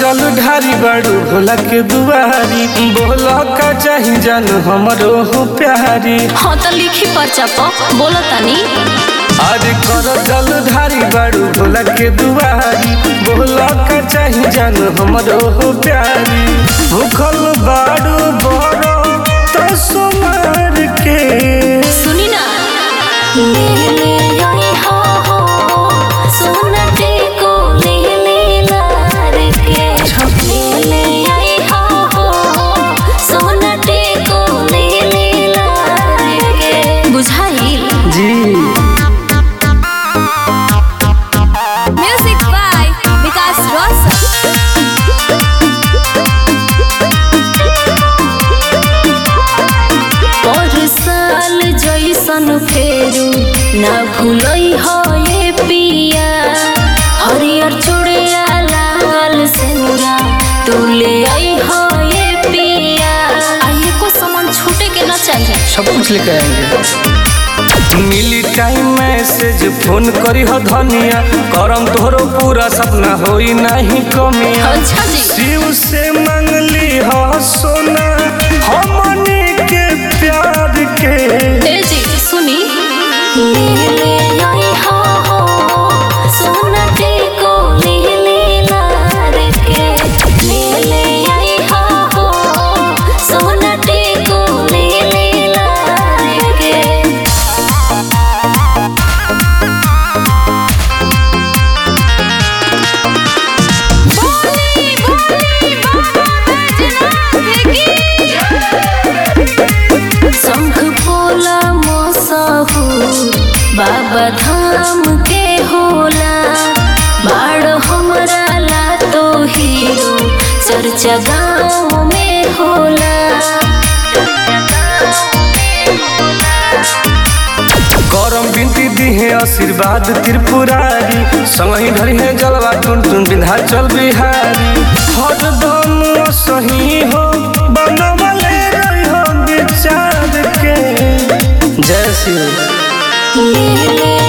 जल ढारी बाड़ू भोला के दुआरी बोला का चाही जान हमरो हो प्यारी हाँ तो लिखी पर्चा प बोलो तनी अरे कर जल ढारी बाड़ू भोला के दुआरी बोला का चाही जान हमरो हो प्यारी भूखल बाड़ू बड़ो तो सुमार के सुनी ना ले ले आई हो हो सोनटे को ले ले लार के ले ले आई हो हो सोनटे को ले ले लार के बुझाइल जी म्यूजिक बाय विकास रोशन और साल जैसन फेरू ना भूलई हो ये पिया हरियर चूड़िया लाल सेनुरा तू ले आई हो ये पिया आइए को सामान छूटे के ना चाहिए सब कुछ लेके आएंगे मिली टाइम मैसेज फोन करी हो धनिया करम तोहरो पूरा सपना होई नहीं कमिया अच्छा जी शिव से मंगली हो सोना हमनी के प्यार के ए जी सुनी ले ले आई हो हो सोनटे को ले ले लार के ले ले आई हो हो सोनटे को ले ले लार के बोली बोली शंख पोला मोसहूर बाबा धाम के होला बाड़ हमरा ला तो हीरो चर्चा गाँव में होला करम बिनती दिहे आशीर्वाद त्रिपुरारी संगही धरी है जलवा टुन टुन विंध्याचल बिहारी हरदम सही हो बनवले रही हो विचार के जय श्री राम। ले ले